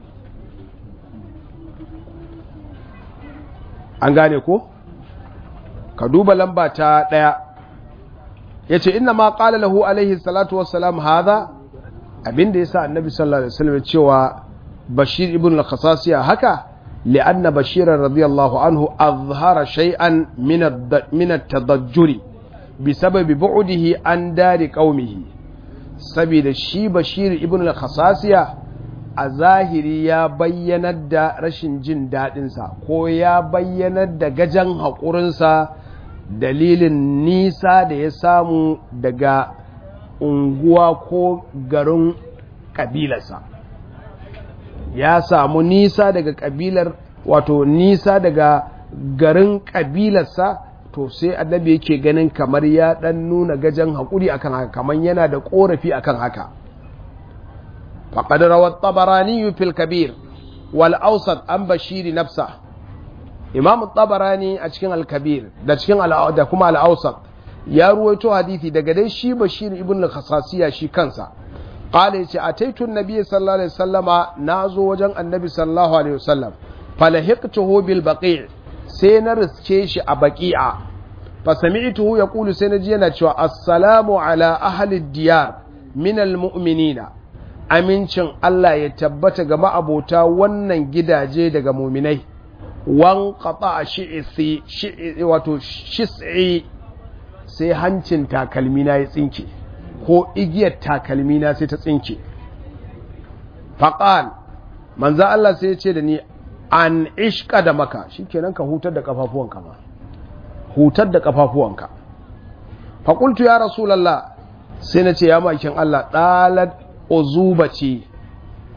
an gane ko? ka duba lamba ta ɗaya ya ce ina ma ƙala lahu alaihi salatu wassalam haza abinda ya sa annabi sallallahu alaihi wasallam cewa bashir ibn al-khasasiya haka li'anna bashiran radiyallahu anhu azhara shay'an min at-tadajjuri bi sababi bu'dihi an dari qaumihi saboda shi bashir ibn al-khasasiya a zahiri ya bayyanar da rashin jin daɗinsa ko ya bayyanar da gajen haƙurinsa dalilin nisa da ya samu daga unguwa ko garin ƙabilarsa ya samu nisa daga ƙabilar wato nisa daga garin ƙabilarsa to sai annabi yake ganin kamar ya ɗan nuna gajen haƙuri akan haka kamar yana da ƙorafi akan haka فقد روى الطبراني في الكبير والأوسط عن بشير نفسه إمام الطبراني أتشكين الكبير ده تشكين ده كما الأوسط يا رويتو حديثي ده قدي شي بشير ابن الخصاصية شي كنسا قال يتي أتيت النبي صلى الله عليه وسلم نازو وجن النبي صلى الله عليه وسلم فلحقته بالبقيع سينرس كيش أبقيع فسمعته يقول سينجينا السلام على أهل الديار من المؤمنين amincin Allah ya tabbata ga ma'abota wannan gidaje daga muminai wan qata shi'isi wato shis'i sai hancin takalmina ya tsinke ko igiyar takalmina sai ta tsinke faqal manzo Allah sai ya ce da ni an ishka da maka shikenan ka hutar da kafafuwanka ma hutar da kafafuwanka faqultu ya rasulullah sai na ce ya makin Allah dalat uzuba ce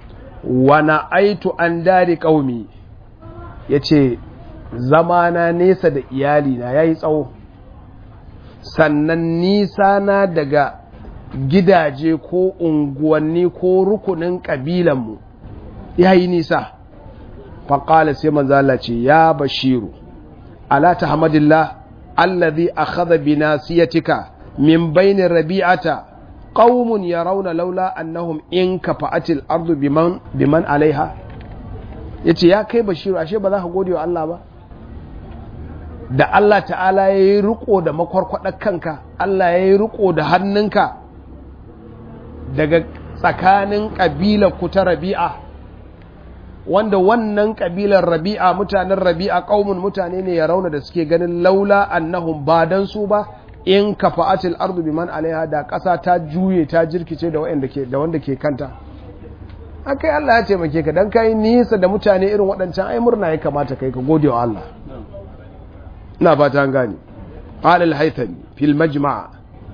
wa na'aitu an dari qaumi yace zamana nesa da iyali na yayi tsawo sannan nisa na daga gidaje ko unguwanni ko rukunin ƙabilanmu ya yi nisa faƙala sai manzala ce ya bashiru ala ta hamadillah allazi akhadha bi nasiyatika min bainin rabi'ata qaumun yarawna laula annahum in kafa'atil ardu biman biman alaiha yace ya kai bashiru ashe ba za ka gode wa Allah ba da Allah ta'ala ya yi riko da makwarkwadar kanka Allah ya yi riko da hannunka daga tsakanin ƙabilar ku ta rabi'a wanda wannan ƙabilar rabi'a mutanen rabi'a ƙaumin mutane ne ya rauna da suke ganin laula annahum ba dan su ba in kafa'atil ardu biman alaiha da ƙasa ta juye ta jirkice da wanda ke da wanda ke kanta akai Allah ya taimake ka dan kai nisa da mutane irin waɗancan ai murna ya kamata kai ka gode wa Allah ina fata an gane qala al-haythami fil majma'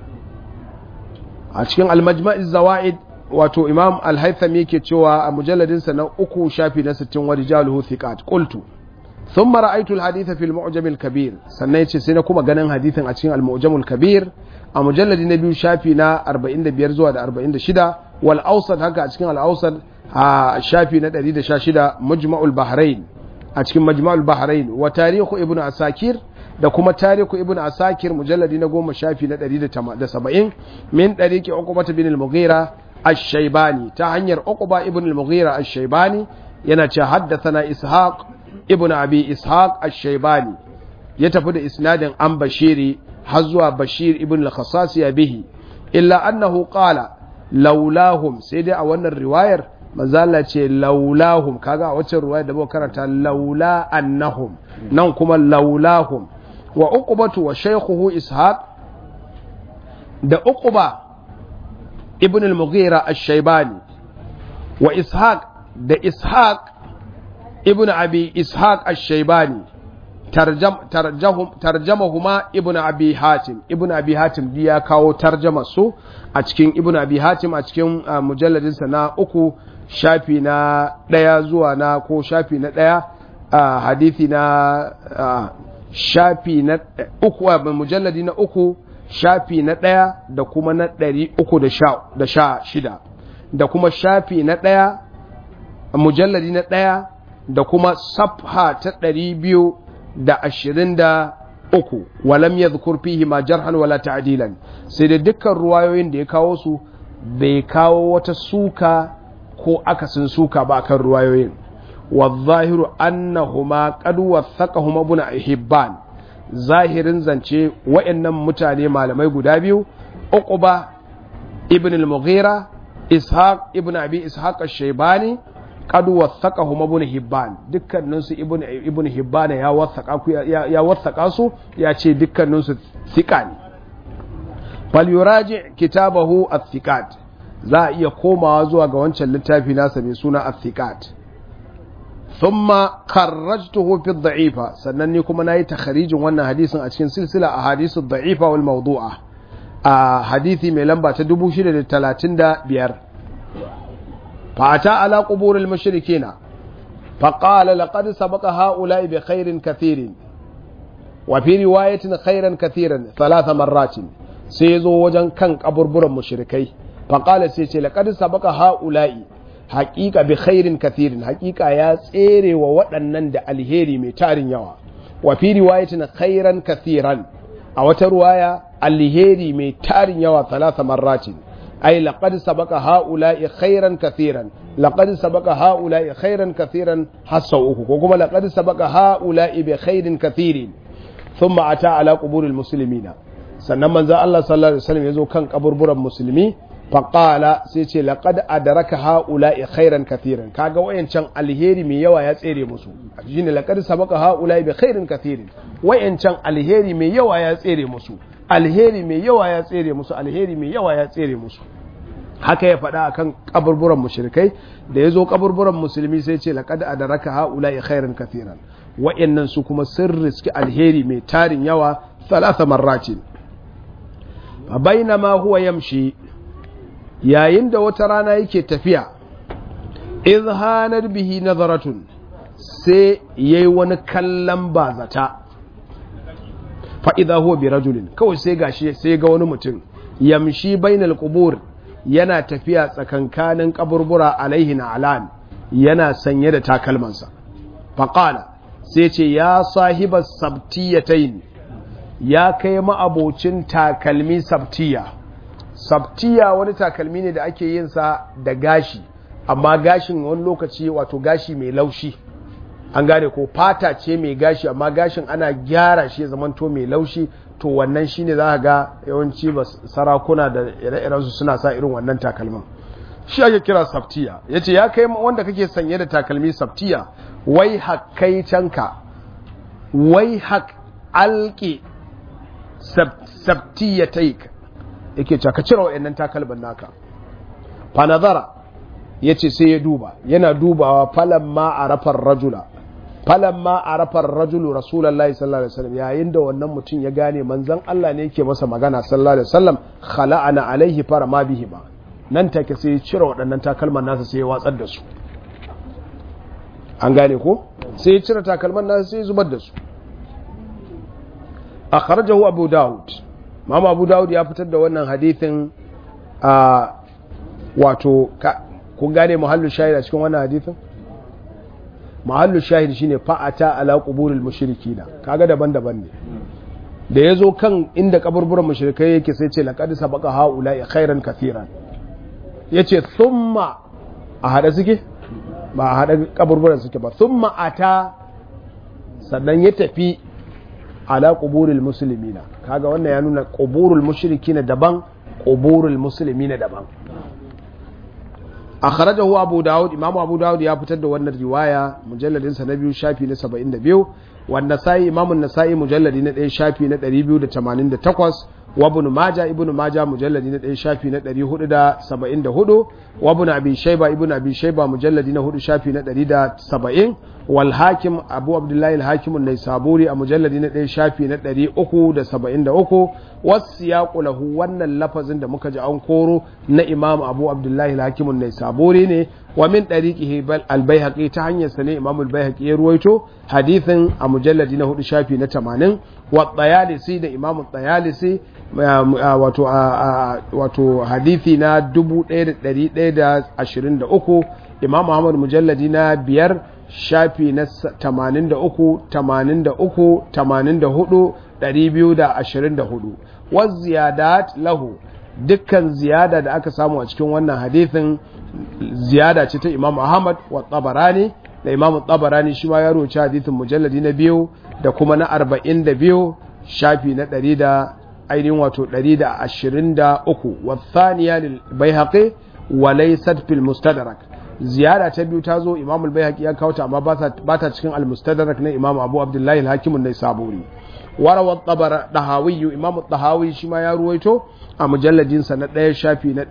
a cikin al-majma' zawaid wato imam al-haythami yake cewa a mujalladin sa na uku shafi na 60 wa rijaluhu thiqat qultu thumma ra'aytu al-hadith fi al-mu'jam al-kabir sannan yace sai na kuma ganin hadithin a cikin al-mu'jam al-kabir a mujalladi na biyu shafi na 45 zuwa da 46 wal awsat haka a cikin al-awsat a shafi na 116 mujma'ul bahrain a cikin majma'ul bahrain wa tarihu ibnu asakir da kuma tariku ibn asakir mujalladi na goma shafi na 170 min ɗariƙi uqbata bin al-mughira ash-shaybani ta hanyar uqba ibn al-mughira ash-shaybani yana ce haddathana ishaq ibn abi ishaq ash-shaybani ya tafi da isnadin an bashiri har zuwa bashir ibn al-khassas ya bihi illa annahu qala laulahum sai dai a wannan riwayar manzala ce laulahum kaga a wacce riwayar da muka karanta laula annahum nan kuma laulahum wa uqbatu wa shaykhuhu ishaq da uqba ibn al-mughira ash-shaybani wa ishaq da ishaq ibn abi ishaq ash-shaybani tarjam tarjahum tarjamahuma ibn abi hatim ibn abi hatim di ya kawo tarjama su a cikin ibn abi hatim a cikin mujalladin sa na uku shafi na daya zuwa na ko shafi na daya hadisi na shafi na uku mujalladi na uku shafi na ɗaya da kuma na ɗari uku da sha shida da kuma shafi na ɗaya mujalladi na ɗaya da kuma safha ta ɗari biyu da ashirin da uku walam ya fihi ma jarhan wala ta'dilan sai da dukkan ruwayoyin da ya kawo su bai kawo wata suka ko akasin suka ba kan ruwayoyin والظاهر أنهما قد وثقهما ابن حبان ظاهر زنچه وإنم متاني malamai guda biyu uqba ibn al-mughira ishaq ibn abi ishaq ash-shaybani qad wathaqahuma ibn hibban dukkanin su ibn ibn hibban ya wathaqa ku ya wathaqa su ya ce dukkanin su thiqa ne fal yuraji kitabahu ath-thiqat za a iya komawa zuwa ga wancan littafi nasa mai suna ath-thiqat ثم خرجته في الضعيفة سنني كما ناي تخريج وانا حديث اتشين سلسلة أحاديث الضعيفة والموضوعة آه حديثي من لمبا تدبو شدة تلاتين دا بير فأتى على قبور المشركين فقال لقد سبق هؤلاء بخير كثير وفي رواية خيرا كثيرا ثلاث مرات سيزو وجن كان قبر مشركي فقال سيتي لقد سبق هؤلاء haƙiƙa bi khairin kathirin haƙiƙa ya tsere wa waɗannan da alheri mai tarin yawa wa fi riwayatin khairan kathiran a wata ruwaya alheri mai tarin yawa talata marratin ai laqad sabaqa haula'i khairan kathiran laqad sabaqa haula'i khairan kathiran hasa uku ko kuma laqad sabaqa haula'i bi khairin kathirin thumma ata ala quburil muslimina sannan manzo Allah sallallahu alaihi wasallam yazo kan kaburburan musulmi faƙala sai ce laƙad adaraka ha'ula'i khairan kathiran kaga wayancan alheri mai yawa ya tsere musu shine laqad sabaka ha'ula'i bi khairin kathirin wayancan alheri mai yawa ya tsere musu alheri mai yawa ya tsere musu alheri mai yawa ya tsere musu haka ya faɗa akan kaburburan mushrikai da yazo kaburburan musulmi sai ce laqad adaraka ha'ula'i khairan kathiran wayannan su kuma sun riski alheri mai tarin yawa thalatha marratin fa bainama huwa yamshi yayin da wata rana yake tafiya izhanar bihi nazaratun sai yayi wani kallon bazata fa idza huwa bi rajulin kawai sai gashi sai ga wani mutum yamshi bainal qubur yana tafiya tsakankanin kaburbura alaihi alan yana sanye da takalmansa faqala sai ce ya sahiba sabtiyatain ya kai ma'abocin takalmi sabtiya sabtiya wani takalmi ne da ake yin sa da gashi amma gashin wani lokaci wato gashi mai laushi an gane ko fata ce mai gashi amma gashin ana gyara shi ya zamanto mai laushi to wannan shine za ka ga yawanci ba sarakuna da ire-irensu suna sa irin wannan takalmin shi ake kira sabtiya ya ce ya kai wanda kake sanye da takalmi sabtiya wai hakkaicanka wai hak alƙi sabtiya taik yake ce ka cire wa'annan takalmin naka fanazara ya ce sai ya duba yana dubawa falan ma a rafar rajula falan ma a rafar rajulu rasulallah sallallahu alaihi wasallam yayin da wannan mutum ya gane manzon Allah ne yake masa magana sallallahu alaihi wasallam khala'ana alaihi fara ma bihi ba nan take sai ya cire waɗannan takalman nasa sai ya watsar da su an gane ko sai ya cire takalman nasa sai ya zubar da su akhrajahu abu daud mama abu daud ya fitar da wannan hadithin a wato kun gane muhallu shahid a cikin wannan hadithin muhallu shahid shine fa'ata ala quburil mushrikina kaga daban-daban ne da yazo kan inda kaburburan mushrikai yake sai ce laqad sabaqa haula khairan kathiran yace thumma a hada suke ba a hada kaburburan suke ba thumma ata sannan ya tafi ala quburil muslimina kaga wannan ya nuna quburul mushrikina daban quburul muslimina daban akhrajahu abu daud imamu abu daud ya fitar da wannan riwaya mujalladin sa na biyu shafi na 72 wanda sai imamu nasai mujalladi na 1 shafi na 288 wa ibn majah ibn majah mujalladi na 1 shafi na 474 wa ibn abi shayba ibn abi shayba mujalladi na 4 shafi na 170 wal hakim abu abdullahi al hakim an-naisaburi a mujalladi na 1 shafi na 373 wasiyaqu lahu wannan lafazin da muka ji an koro na imam abu abdullahi al hakim an-naisaburi ne wa min dariqihi bal al-baihaqi ta hanyar sa ne imam al-baihaqi ya ruwaito hadithin a mujalladi na 4 shafi na 80 wa tayalisi da imam at-tayalisi wato wato hadithi na 1123 imam Muhammad mujalladi na biyar shafi na 83 83 84 224 wa ziyadat lahu dukkan ziyada da aka samu a cikin wannan hadithin ziyada ce ta imam Ahmad wa tabarani da imam tabarani shi ma ya roci hadithin mujalladi na biyu da kuma na 42 shafi na 100 da ainihin wato 123 wasaniya lil baihaqi wa laysat fil mustadrak ziyara ta biyu ta zo imam al baihaqi ya kawo ta amma ba ta cikin al mustadrak na imam abu abdullahi al hakim an saburi warawa tabara dahawi imam dahawi shi ma ya ruwaito a mujalladin sa na ɗaya shafi na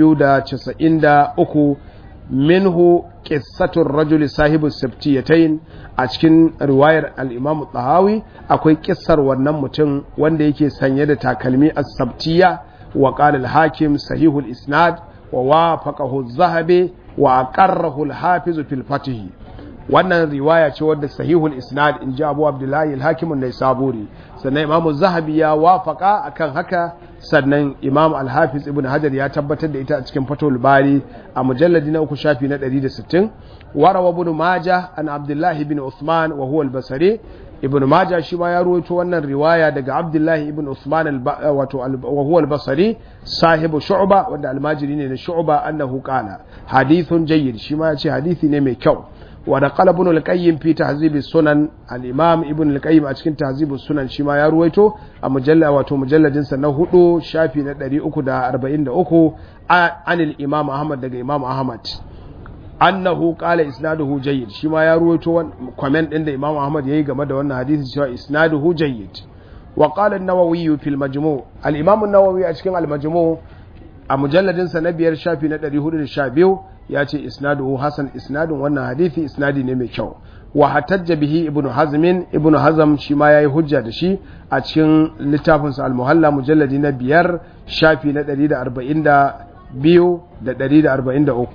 293 minhu qissatur rajuli sahibu sabtiyatayn a cikin riwayar al-Imam tahawi akwai kissar wannan mutum wanda yake sanye da takalmi as-sabtiya wa qala al-hakim sahihul isnad wa wafaqahu az-zahabi wa aqarrahu al-hafiz fil fatih wannan riwaya ce wadda sahihul isnad in ji abu abdullahi al-hakim an-naisaburi sannan imamu zahabi ya wafaka akan haka sannan imam al-hafiz ibn hajar ya tabbatar da ita a cikin fatul bari a mujalladi na uku shafi na 160 warawa ibn majah an abdullahi ibn usman wa huwa al-basri ibn majah shi ma ya ruwaito wannan riwaya daga abdullahi ibn usman wato wa huwa al-basri sahibu shu'ba wanda almajiri ne na shu'ba annahu qala hadithun jayyid shi ma ya ce hadisi ne mai kyau ونقل ابن القيم في تهذيب السنن الامام ابن القيم a cikin تهذيب السنن shi ma ya ruwaito a mujalla wato mujalladin sa na hudu shafi na 343 anil imam ahmad daga imam ahmad annahu qala isnaduhu jayyid shi ma ya ruwaito comment din da imam ahmad yayi game da wannan hadisi cewa isnaduhu jayyid wa qala an-nawawi fi al-majmu' al-imam an-nawawi a cikin al-majmu' a mujalladin sa na biyar shafi na 412 ya ce isnaduhu hasan isnadin wannan hadithi isnadi ne mai kyau wa hatajja bihi ibnu hazmin ibnu hazm shi ma yayi hujja da shi a cikin littafin sa al-muhalla mujalladi na biyar shafi na 142 da 143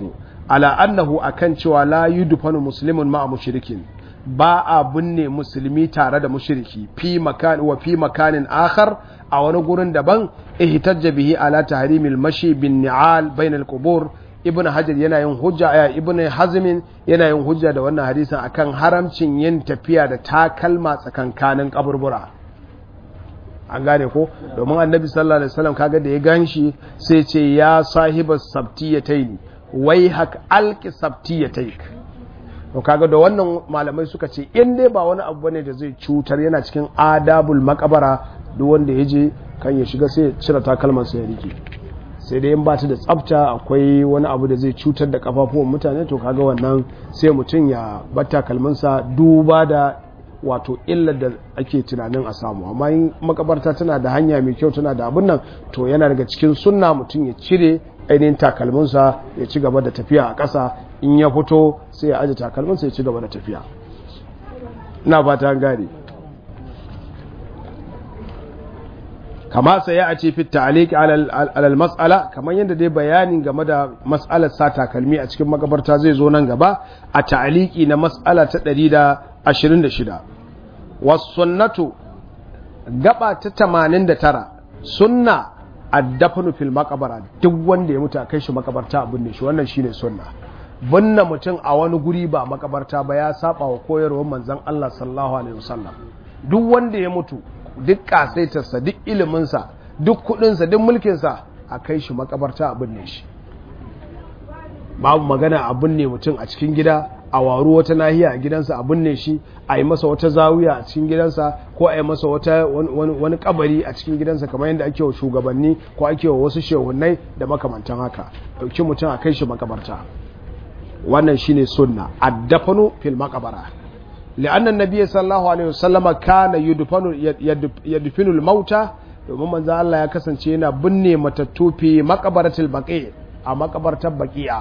ala annahu akan cewa la yudfanu muslimun ma'a mushrikin ba a binne musulmi tare da mushriki fi makan wa fi makanin akhar a wani gurin daban ihtajja bihi ala tahrimil mashi bin ni'al bainal qubur ibnu hajar yana yin hujja ya ibnu hazmin yana yin hujja da wannan hadisin akan haramcin yin tafiya da takalma tsakankanin kaburbura an gane ko domin annabi sallallahu alaihi wasallam kaga da ya ganshi sai ce ya sahibas sabtiyataini wai hak alki sabtiyataik to kaga da wannan malamai suka ce in dai ba wani abu bane da zai cutar yana cikin adabul makabara duk wanda ya je kan ya shiga sai ya cire takalman sa ya rike sai dai in ba ta da tsafta akwai wani abu da zai cutar da kafafuwan mutane to kaga wannan sai mutum ya bar takalminsa duba da wato illar da ake tunanin a samu amma in makabarta tana da hanya mai kyau tana da abin nan to yana daga cikin sunna mutum ya cire ainihin takalminsa ya ci gaba da tafiya a ƙasa in ya fito sai ya aje takalminsa ya ci gaba da tafiya ina fata gane kama sai ya ce fi ta'liq alal mas'ala kamar yadda dai bayanin game da mas'alar sa takalmi a cikin makabarta zai zo nan gaba a ta'liqi na mas'ala ta 126 was sunnatu gaba ta 89 sunna addafanu fil makabara duk wanda ya mutu a kai shi makabarta abin ne shi wannan shine sunna binne mutum a wani guri ba makabarta ba ya saba wa koyarwar manzon Allah sallallahu alaihi wasallam duk wanda ya mutu duk kasaitarsa duk iliminsa duk kudinsa duk mulkinsa a kai shi makabarta abin ne shi babu magana abin ne mutum a cikin gida a waru wata nahiya a gidansa a binne shi a yi masa wata zawiya a cikin gidansa ko a yi masa wata wani kabari a cikin gidansa kamar yadda ake wa shugabanni ko ake wa wasu shehunai da makamantan haka dauki mutum a kai shi makabarta wannan shine sunna addafanu fil makabara li'anna nabiyyi sallallahu alaihi wasallam kana yudfanu yadfinu al-mauta domin manzo Allah ya kasance yana binne matattu fi maqabaratil baqi a makabartar baqi'a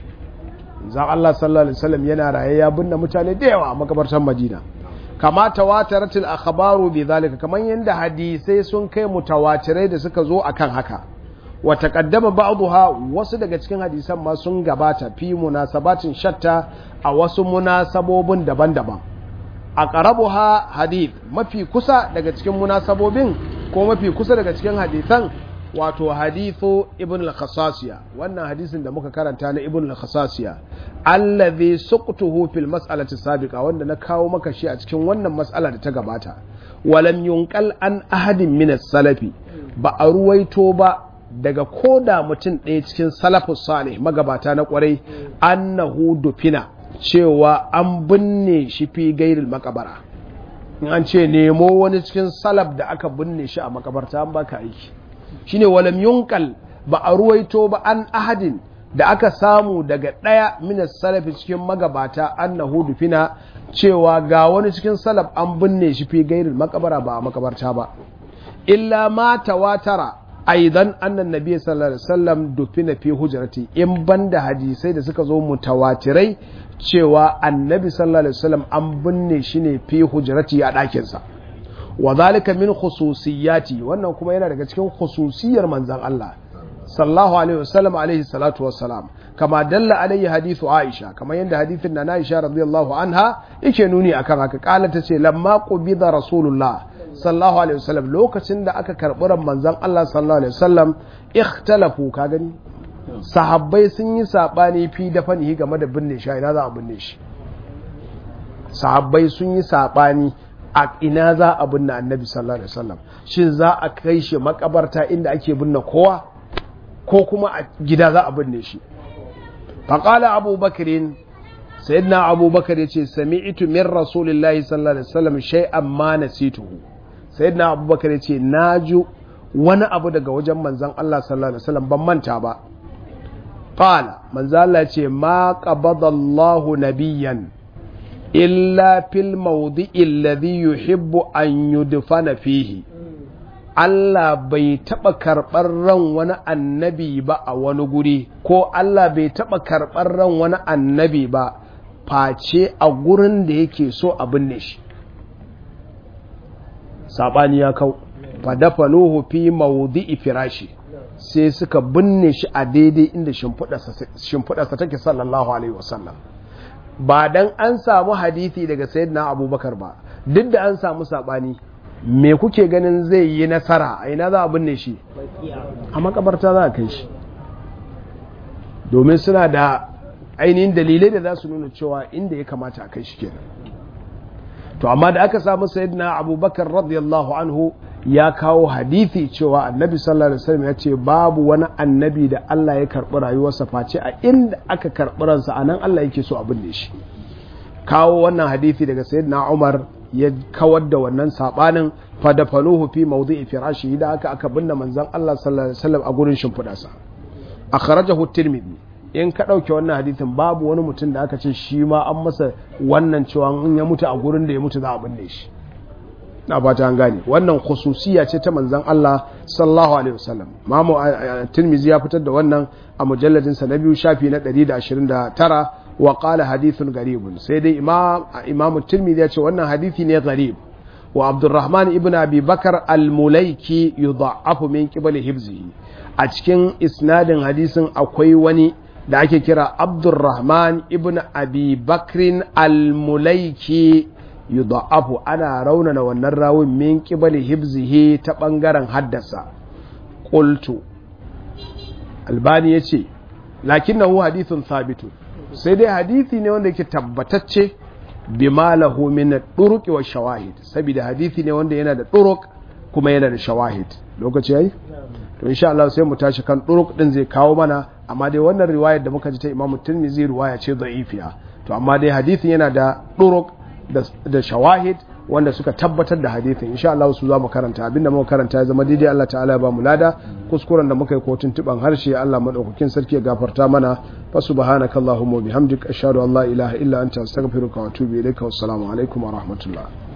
zan Allah sallallahu alaihi wasallam yana raye ya binne mutane da yawa a makabartar Madina kama tawataratil akhbaru bi zalika kaman yanda hadisai sun kai mutawatirai da suka zo akan haka wa taqaddama ba'daha wasu daga cikin hadisan ma sun gabata fi munasabatin shatta a wasu munasabobin daban-daban aqrabuha hadith mafi kusa daga cikin munasabobin ko mafi kusa daga cikin hadisan wato hadithu ibn al-khasasiya wannan hadisin da muka karanta na ibn al-khasasiya allazi suqtuhu fil mas'alati sabiqa wanda na kawo maka shi a cikin wannan mas'ala da ta gabata walam yunqal an ahadin min as-salafi ba a ruwaito ba daga koda mutum ɗaya cikin salafus salih magabata na kwarai annahu dufina cewa an binne shi fi gairil makabara in an ce nemo wani cikin salaf da aka binne shi a makabarta an baka aiki shine walam yunkal ba a ruwaito ba an ahadin da aka samu daga ɗaya minas salafi cikin magabata annahu dufina cewa ga wani cikin salaf an binne shi fi gairin makabara ba a makabarta ba illa ma tawatara aidan annan nabi sallallahu alaihi wasallam dufina fi hujrati in banda hadisai da suka zo mutawatirai cewa annabi sallallahu alaihi wasallam an binne shi ne fi hujrati a ɗakinsa wa zalika min khususiyati wannan kuma yana daga cikin khususiyar manzon Allah sallallahu alaihi wasallam alaihi salatu wassalam kama dalla alaihi hadithu Aisha kama yanda hadithin na Aisha radiyallahu anha yake nuni akan haka kala tace lamma qubida rasulullah sallallahu alaihi wasallam lokacin da aka karbi ran manzon Allah sallallahu alaihi wasallam ikhtalafu ka gani sahabbai sun yi sabani fi dafanihi game da binne shi ina za a binne shi sahabbai sun yi sabani a ina za a binne annabi sallallahu alaihi wasallam shin za a kai shi makabarta inda ake binne kowa ko kuma a gida za a binne shi faqala abu bakrin sayyidina abu bakar yace sami'tu min rasulillahi sallallahu alaihi wasallam shay'an ma nasituhu sayyidina abu bakar yace naju wani abu daga wajen manzon Allah sallallahu alaihi wasallam ban manta ba qala manzon Allah yace ma qabadallahu nabiyyan illa fil mawdi'i alladhi yuhibbu an yudfana fihi Allah bai taɓa karɓar ran wani annabi ba a wani guri ko Allah bai taɓa karɓar ran wani annabi ba face a gurin da yake so a binne shi saɓani ya kau fadafanuhu fi mawdi'i firashi sai suka binne shi a daidai inda shimfiɗarsa take sallallahu alaihi wasallam ba dan an samu hadithi daga sayyidina abubakar ba duk da an samu saɓani me kuke ganin zai yi nasara a ina za a binne shi a makabarta za a kai shi domin suna da ainihin dalilai da za su nuna cewa inda ya kamata a kai shi kenan to amma da aka samu sayyidina abubakar radiyallahu anhu ya kawo hadithi cewa annabi sallallahu alaihi wasallam ya ce babu wani annabi da Allah ya karɓi rayuwarsa face a inda aka karɓi ransa a nan Allah yake so a binne shi kawo wannan hadithi daga sayyidina Umar ya kawar da wannan sabanin fadafaluhu fi mawdi'i firashi da aka aka binne manzon Allah sallallahu alaihi wasallam a gurin shimfidarsa akhrajahu tirmidhi in ka dauke wannan hadithin babu wani mutum da aka ce shi ma an masa wannan cewa in ya mutu a gurin da ya mutu za a binne shi na fata an gane wannan khususiya ce ta manzon Allah sallallahu alaihi wasallam mamu tirmidhi ya fitar da wannan a mujalladin sa na biyu shafi na 129 wa qala hadithun garibun sai dai imam imam tirmidhi ya ce wannan hadisi ne garib wa abdurrahman ibn abi bakar al-mulaiki yudha'afu min qibali hibzihi a cikin isnadin hadisin akwai wani da ake kira abdurrahman ibn abi bakrin al-mulaiki yudha'afu ana raunana wannan rawun min qibali hibzihi ta bangaren haddasa qultu albani yace lakinnahu hadithun thabitun sai dai hadithi ne wanda yake tabbatacce bima lahu min turuq wa shawahid saboda hadithi ne wanda yana da turuq kuma yana da shawahid lokaci yayi to insha Allah sai mu tashi kan turuq din zai kawo mana amma dai wannan riwayar da muka ji ta Imam Tirmidhi riwaya ce da'ifiya to amma dai hadithin yana da turuq da shawahid wanda suka tabbatar da hadithin insha Allah su za mu karanta abinda muka karanta ya zama daidai Allah ta'ala ya ba mu lada kuskuren da muka yi kotun tuban harshe Allah madaukakin sarki ya gafarta mana fa subhanakallahumma bihamdika ashhadu an la ilaha illa anta astaghfiruka wa atubu ilaika wassalamu alaikum wa rahmatullah